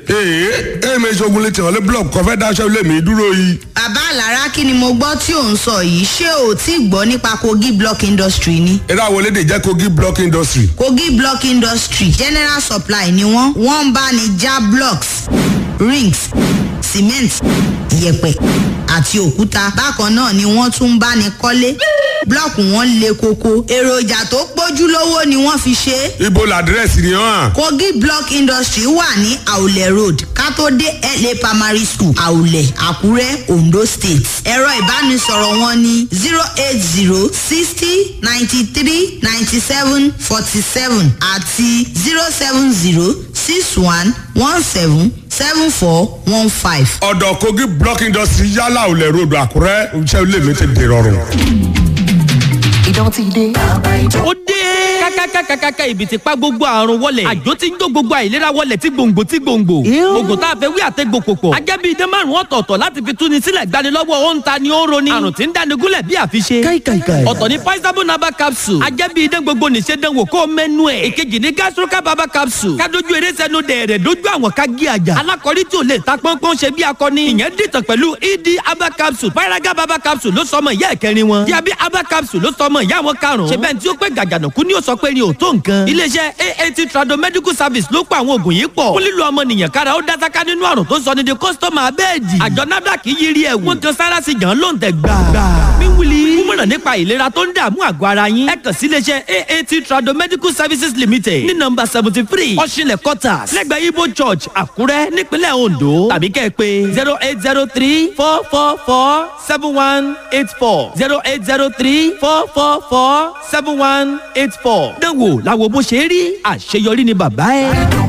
ee èmi ìṣògùn lè tẹ̀wọ́lé blọọkù kan fẹ́ dáṣẹ́ ilé mi dúró yìí. bàbá àlàrá kí ni mo gbọ́ tí ò ń sọ yìí ṣé o ti gbọ́ nípa kogi block industry ni. eré àwọn elédè jẹ́ kogi block industry. kogi block industry general supply ni wọ́n wọ́n ń bá ní já blocks rings cement yẹ̀pẹ̀ àti òkúta bákan náà ni wọ́n tún ń bá ní kọ́lé blọọkù wọn le koko èròjà tó pójú lówó ni wọ́n fi ṣe é ibo làdírẹ́sì ni hàn. kogi block industry wà ní àwùlẹ̀ road kátó dé la primary school àwùlẹ̀ àkúrẹ́ ondo state ẹ̀rọ ìbánisọ̀rọ̀ wọn ní zero eight zero sixty ninety three ninety seven forty seven àti zero seven zero six one one seven seven four one five. ọ̀dọ̀ kogi block industry yálà ò lẹ̀ ròdù àkúrẹ́ iṣẹ́ ilé mi ti dèrọ̀rùn. Idán ti dé. ó dé kákákákákáká ibi tí pa gbogbo àrùn wọlẹ̀ àjò tí ń jó gbogbo àìlera wọlẹ̀ tí gbòǹgbò tí gbòǹgbò oògùn tá a fẹ́ wí àtẹ́gbò pòpọ̀ ajẹ́bí idán márùn ọ̀tọ̀ọ̀tọ̀ láti fi túni sílẹ̀ gbanilọ́wọ́ ó ń ta ni ó ń roni àrùn tí ń dáni gúnlẹ̀ bí àfiṣe Káìkàìkàì. ọ̀tọ̀ ni paisabo naba capsule ajẹ́bí idán gbogbo nìṣe dánwò kó mẹ́nu ẹ̀ èkejì ni gastroca baba capsule kádojú eré sẹ́nu dẹ̀rẹ̀ dójú àwọn kági àjà alákọ̀rí tí ò lè ta pọ́npọ́n ṣe bí akọni ìyẹn dìtàn pẹ̀lú ed aba capsule paraga baba capsule ló sọmọ ìyá ẹ̀kẹrin wọn diabi aba capsule ló sọmọ ìyá wọn karùn-ún ṣe bẹ́ẹ̀ tí ó pé gàgànàkú ni ó sọ pé ni ò tó nǹkan iléeṣẹ́ aat trado medical service ló pa àwọn oògùn yìí pọ̀ fún lílo ọmọnìyàn kára ó dásáká nínú àrùn tó sọ ní di kọ́sítọ́mù abẹ́ẹ̀dì àjọ nafdac yiri ẹ̀wù wọ́n kan sára sí gan ló ń tẹ̀ gbà. míwìlì kúmọ̀ràn nípa ìlera tó ń dààmú àgọ́ ara yín ẹ kàn sí iléeṣẹ́ aat trado medical services limited ní nọmba seventy three ọ̀ṣinlẹ̀ quarters lẹ́gbẹ̀ẹ́ ibo church àkúrẹ́ nípínlẹ̀ ondo tàbí kẹ́ ẹ pé zero eight zero three four four four seven one eight four zero eight zero three four four four seven one eight four. dánwò làwọn bó ṣe rí àṣeyọrí ni bàbá ẹ.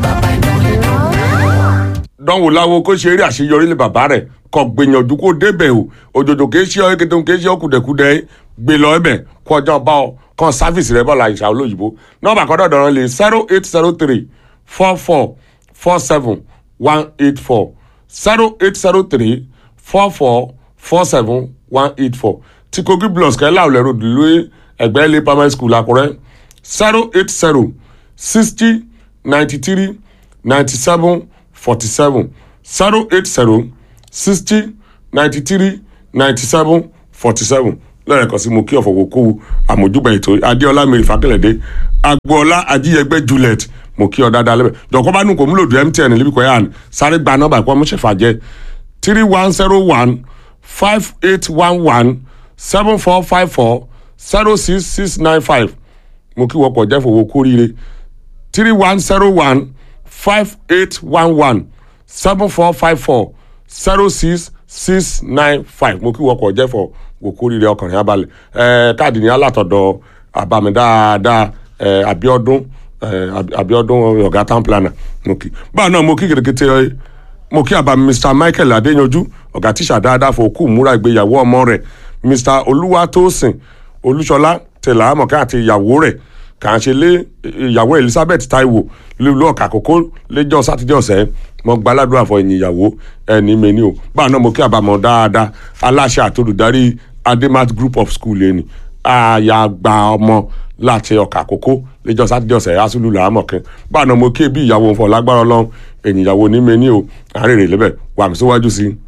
dánwò láwo kó ṣe eré àṣeyọrí lé bàbá rẹ̀ kọ́ gbìyànjú kó débẹ̀ o òjòjò kìí ṣe ọ́ kété kìí ṣe ọ́ kùdẹ̀kùdẹ̀ gbé lọ ẹbẹ̀ kó ọjọ́ bá ọ kàn sáfìsì rẹ̀ bọ̀ la ìṣà olóyìnbó nọ́ọ̀bà kan dọ̀dọ̀ rẹ̀ lè zero eight zero three four four four seven one eight four zero eight zero three four four four seven one eight four tí kogi blọs kẹ́lá ò lẹ́rù dùlú ẹgbẹ́ ilé primary school àkúrẹ́ zero eight zero sixty ninety three ninety seven forty seven zero eight zero sixty ninety three ninety seven forty seven lẹ́ẹ̀kan sí mo kí ọ̀fọ̀ wò kó àmójúgbà ètò adéọlá mary fakẹ́lẹ́dẹ́ agboola ajíyẹgbẹ́ juliet mo kí ọ dáadáa lẹ́bẹ̀ jọ̀kọ́ bá nù kó múlò dùn mtn níbi kọ́ yàn sáré gba nọ́mbà kó ọmọ ṣẹ̀fà jẹ́ three one zero one five eight one one seven four five four zero six six nine five mo kí wọ́pọ̀ jẹ́ fowó kórìíre three one zero one five eight one one seven four five four zero six six nine five mo kí wọkọ̀ jẹ́ fọ òkú rírẹ ọkùnrin abalẹ̀ ẹ káàdì ní alátọ̀dọ̀ àbámi dáadáa ẹ abiodun ẹ abiodun ọ̀gá town planner mo kí báwo náà mo kí kìrìkìtì ẹ mo kí àbámi mr michael adéyanjú ọ̀gá tíṣà dáadáa fọ òkú múra ìgbéyàwó ọmọ rẹ̀ mr olúwatósìn olúṣọlá tẹlẹ àmọ̀ká àti ìyàwó rẹ̀ kà ń ṣe lé ìyàwó elizabeth taiwo lílo ọkà àkókò lẹ́jọ́ sátidé ọ̀sẹ̀ mo gba aládùúrà fọ ẹ̀yìn ìyàwó ẹni mẹ́ni o báà náà mo kí àbámọ̀ dáadáa aláṣẹ àtolùdarí ademat group of school ẹni àyàgbà ọmọ láti ọkà àkókò lẹ́jọ́ sátidé ọ̀sẹ̀ asúlù làámọ̀kẹ́ báà náà mo kí ẹbí ìyàwó fọ lágbára ọlọ́run ẹ̀yìn ìyàwó ní mẹ́ni o àárẹ̀ rẹ̀ lẹ́bẹ̀ wà mí síwájú sí i.